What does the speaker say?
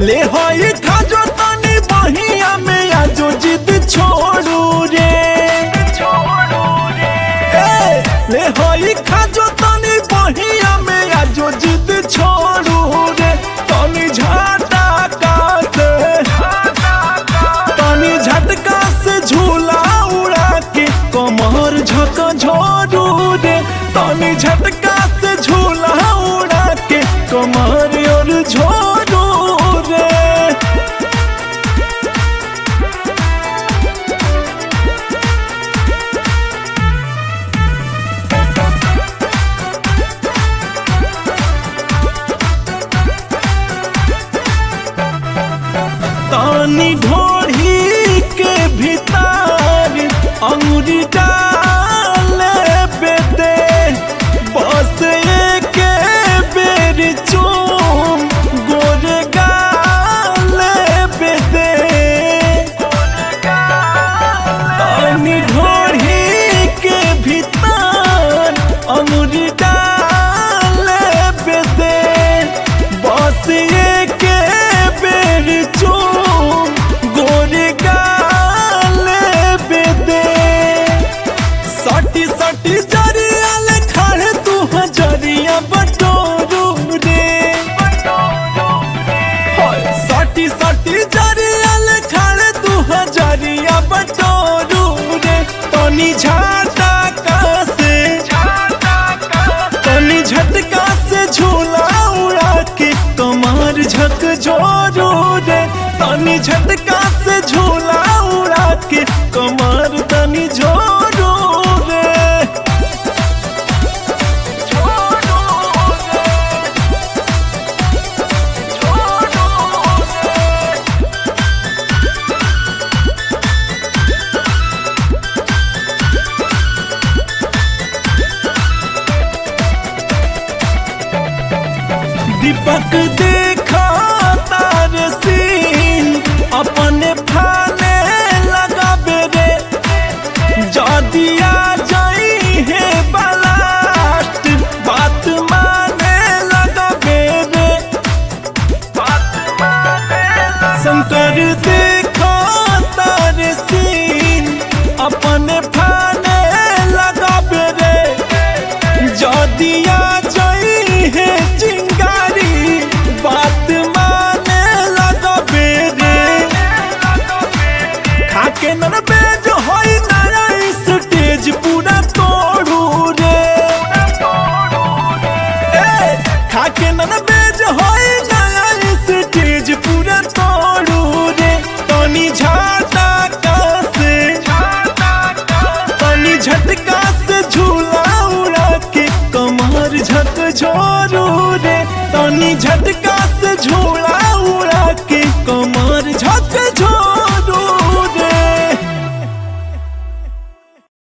ले होई खाजो तनी बहिया में आजो जिद छोड़ू रे ए, ले होई खाजो तनी बहिया में आजो जिद छोड़ू रे तनी झाटा का से तनी झटका से झूला उड़ा के कमर झक झोरू रे तनी झटका से झूला उड़ा के कमर और झोरू रे तानी ढोढ़ी के भीतर अंगुरी डाल बेदे बस एक बेर चूम गोरे गाल बेदे तानी ढोढ़ी के भीतर अंगुरी डाल बेदे बस एक बेर चूम गोरे गाल बेदे सटी सटी जरिया ले खड़े तू हजरिया बटोरू रे होय, सटी सटी जरिया ले खड़े तू हजरिया बटोरू रे तनी झाटा का से तनी झटका से झूला उड़ा के कमर झक जोरू रे तनी झटका से झूला उड़ा के कमर तनी जोरू रे दीपक देखा तार सीन अपने फाने लगाबे रे जदिया जाई है बलास्ट बात माने लगाबे रे शंकर देखा तार सीन अपने फाने लगाबे रे जदिया जाई है चिंगारी बात माने लगबे रे खाके नन बेज होई नया स्टेज पूरा तोड़ू रे ए खाके नन बेज होई नया स्टेज पूरा तोड़ू रे तनी झाटा का से तनी झटका से झूला उड़ा के कमर झक झोरू रे तनी झटका से झूला